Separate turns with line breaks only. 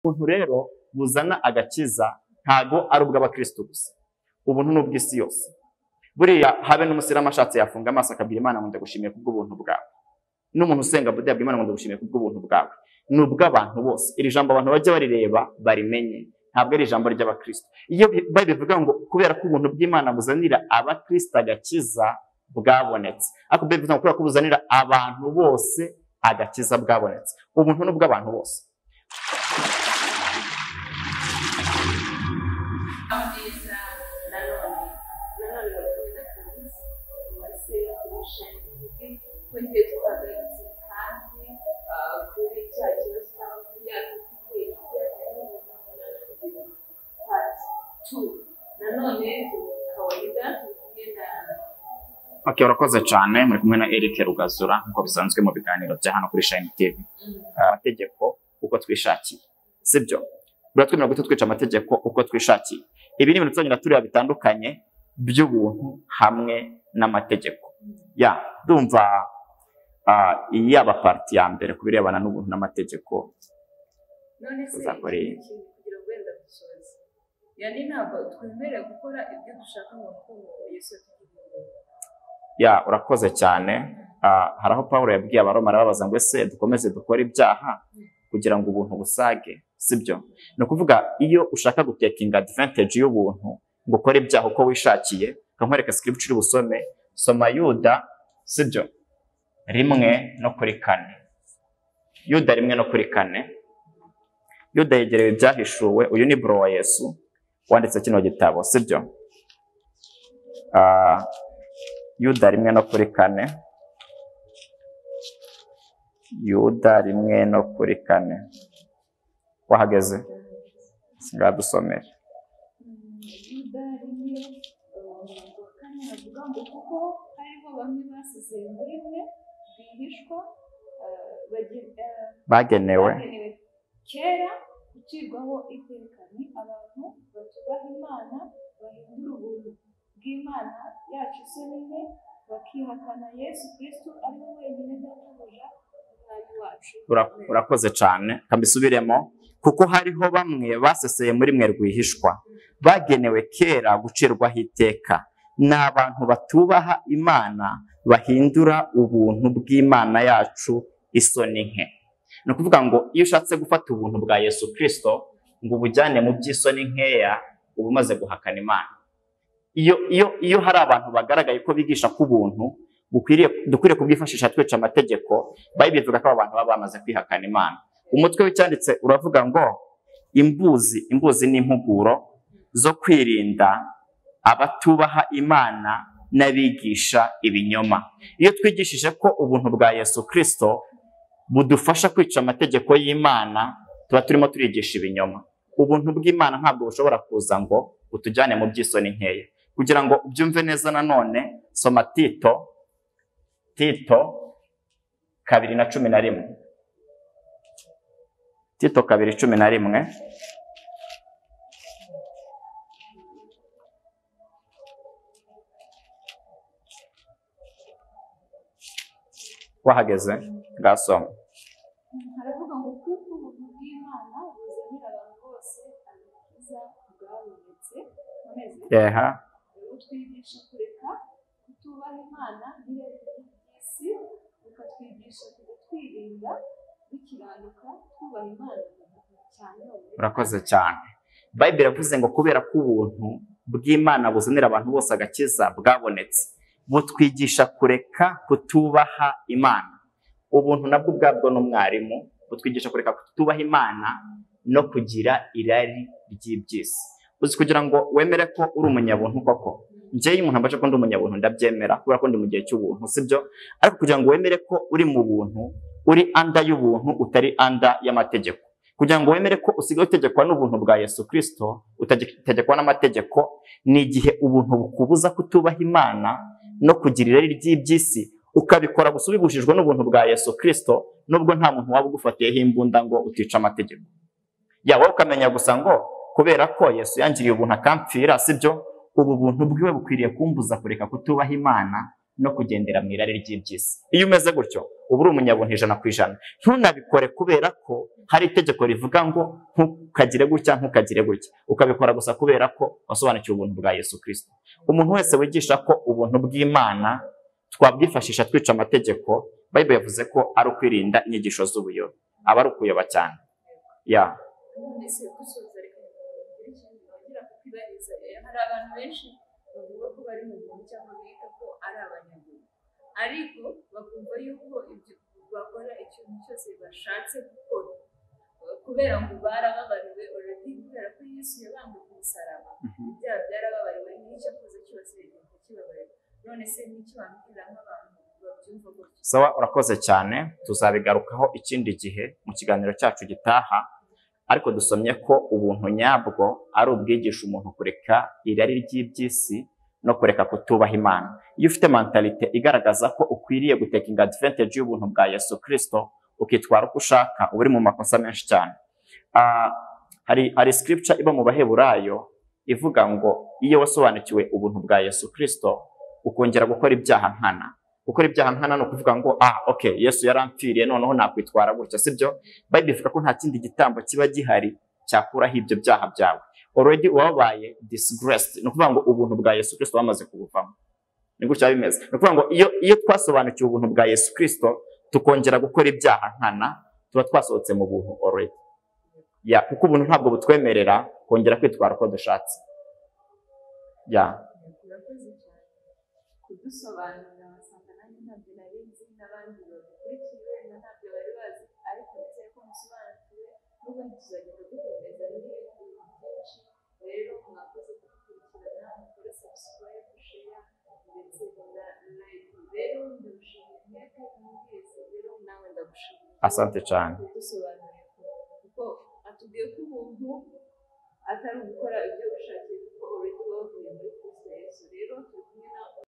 Ubuntu rero buzana agakiza ntago ari ubw'abakristo gusa ubuntu ni ubw'isi yose buriya habe n'umusiramu ashatse yafunga amaso akabwira imana ngo ndagushimiye kubw'ubuntu bwawe n'umuntu usenga buda yabwira imana ngo ndagushimiye kubw'ubuntu bwawe ni ubw'abantu bose iri jambo abantu bajya barireba barimenye ntabwo ari ijambo ry'abakristo iyo bayibiri bivuga ngo kubera ko ubuntu bw'imana buzanira abakristo agakiza bwabonetse ariko bayibiri bivuga ngo kubera ko buzanira abantu bose agakiza bwabonetse ubuntu ni ubw'abantu bose
Amabwiriza nanone nanone bakomeza kabisa uwase kurusha indi kongera twahagaritse kandi ah, kuri cya kibazo cyangwa kuri ya kwikwira part two nanone kawaida tugiye na
Ok, urakoze cyane muri kumwe na Eric Rugazura nk'uko bisanzwe mu biganiro bya hano kuri Shine TV Ah, amategeko uko twishakiye sibyo buriya twemerewe guhita twica amategeko uko twishakiye ibi ni ibintu tuzagenda tureba bitandukanye by'ubuntu hamwe n'amategeko ya ndumva ah, yaba parti ya mbere ku birebana n'ubuntu n'amategeko
none se
Uzakora
iki
iki?
kintu kugira ngo wenda dusoze yani ntabwo twemerewe gukora ibyo dushaka ngo kuko Yesu atugirira
ya urakoze cyane Ah, hari aho Pawulo yabwiye abaroma arababaza ngo ese dukomeze dukore ibyaha kugira ngo ubuntu busage sibyo ni ukuvuga iyo ushaka gutekinga advantage y'ubuntu ngo ukore ibyaha uko wishakiye ukamwereka scripture busome soma yuda sibyo rimwe no kuri kane yuda rimwe no kuri kane yuda yegerewe ibyahishuwe uyu ni bro wa yesu wanditse kino gitabo sibyo Ah, yuda rimwe no kuri kane yuda rimwe no kuri kane wahageze ngaha dusomere
yuda rimwe wa kane havuga ngo kuko hariho bamwe basize burimwe rwihishwa
bagenewe
bagenewe kera gucirwaho iteka ni abantu batubaha imana bahindura ubuntu bw'imana yacu isonine bakihakana yesu kristo ari we wenyine databuja umwami wacu
ura- urakoze cyane kambisubiremo kuko hariho bamwe baseseye muri mwe rwihishwa bagenewe kera gucirwaho iteka ni abantu batubaha imana bahindura ubuntu bw'imana yacu isoni nke ni ukuvuga ngo iyo ushatse gufata ubuntu bwa yesu kirisito ngo ubujyane mu by'isoni nkeya uba umaze guhakana imana iyo iyo iyo hari abantu bagaragaye ko bigisha ko ubuntu bukwiriye dukwiriye kubwifashisha twica amategeko bayibiri ivuga ko aba bantu baba bamaze kwihakana imana umutwe w'icyanditse uravuga ngo imbuzi imbuzi ni impuguro zo kwirinda abatubaha imana n'abigisha ibinyoma iyo twigishije ko ubuntu bwa yesu kirisito budufasha kwica amategeko y'imana tuba turimo turigisha ibinyoma ubuntu bw'imana ntabwo bushobora kuza ngo butujyane mu by'isoni nkeya kugira ngo ubyumve neza nanone soma tito tito kabiri na cumi na rimwe tito kabiri cumi na rimwe wahageze ngasoma
haravuga ngo kuko ubuntu bw'imana buzanira abantu bose agakiza bwabonetse noneze
eha
butwigisha kureka kutubaha imana n'irari ry'isi bukatwigisha kujya twirinda dukiranuka twubaha imana cyane
urakoze cyane bayibiri yavuze ngo kubera ko ubuntu bw'imana buzanira abantu bose agakiza bwabonetse butwigisha kureka kutubaha imana ubuntu nabwo ubwabwo ni umwarimu butwigisha kureka kutubaha imana no kugira irari ry'iby'isi uzi kugira ngo wemere ko uri umunyabuntu koko njyewe iyo umuntu ambaje ko ndi umunyabuntu ndabyemera kubera ko ndi mu gihe cy'ubuntu sibyo ariko kugira ngo wemere ko uri mu buntu uri anda y'ubuntu utari anda y'amategeko kugira ngo wemere ko usigaye utegekwa n'ubuntu bwa yesu kirisito utategekwa n'amategeko ni igihe ubuntu bukubuza kutubaha imana no kugira irari ry'iby'isi ukabikora gusa ubibujijwe n'ubuntu bwa yesu kirisito nubwo nta muntu waba ugufatiyeho imbunda ngo utica amategeko ya wowe ukamenya gusa ngo kubera ko yesu yangiriye ubuntu akampfira sibyo ubu buntu bwiwe bukwiriye kumbuza kureka kutubaha imana no kugendera mu irari ry'iby'isi iyo umeze gutyo uba uri umunyabuntu ijana ku ijana ntunabikore kubera ko hari itegeko rivuga ngo ntukagire gutya ntukagire gutya ukabikora gusa kubera ko wasobanukiwe ubuntu bwa yesu kirisito umuntu wese wigisha ko ubuntu bw'imana twabwifashisha twica amategeko bayibure yavuze ko ari ukwirinda inyigisho z'ubuyobe aba ari ukuyoba cyane ya
ndetse gusoza reka mugire ikindi nongera kukubariza hari abantu benshi bavuga ko bari mu buntu cyangwa bita ko ari abanyabuntu ariko bakumva yuko ibyo bakora ikintu cyose bashatse gukora kubera ngo barababariwe oredi kubera ko yesu yabambwe ku musaraba ibyaha byarababariwe n'icyo akoze cyose rigahita kibabarira none se n'icyo wambwira nk'abantu babyumva gutya
sawa urakoze cyane tuzabigarukaho ikindi gihe mu kiganiro cyacu gitaha ariko dusomye ko ubuntu nyabwo ari ubwigisha umuntu kureka irari ry'iby'isi no kureka kutubaha imana iyo ufite mentalite igaragaza ko ukwiriye gutekinga advantage y'ubuntu bwa yesu kirisito ukitwara uko ushaka uba uri mu makosa menshi cyane Ah, hari hari scripture iba mu baheburayo ivuga ngo iyo wasobanukiwe ubuntu bwa yesu kirisito ukongera gukora ibyaha nkana gukora ibyaha nkana ni ukuvuga ngo ah okay yesu yarampfiriye noneho nakwitwara gutya sibyo bayibiri ivuga ko nta kindi gitambo kiba gihari cyakuraho ibyo byaha byawe already wabaye disgraced ni ukuvuga ngo ubuntu bwa yesu kirisito bamaze kubuvamo ni gutya biba bimeze ni ukuvuga ngo iyo, iyo twasobanukiwe ubuntu bwa yesu kirisito tukongera gukora ibyaha nkana tuba twasohotse mu buntu already ya kuko ubuntu ntabwo butwemerera kongera kwitwara uko dushatse ya
urakoze cyane kudusobanurira wasanga nanjye ntabyo nari nzi n'abandi babikurikiye wenda ntabyo bari bazi ariko ndizeye ko musobanukiwe n'ubu tuzagenda dukomeza n'ibindi bintu byinshi rero mwakoze kudukurikirana mukore subscribe share ndetse na like rero ndagushimiye mwebwe mwese rero nawe ndagushimiye
asante cyane
kudusobanurira kuko atubwiye ko umuntu atari ugukora ibyo gushaka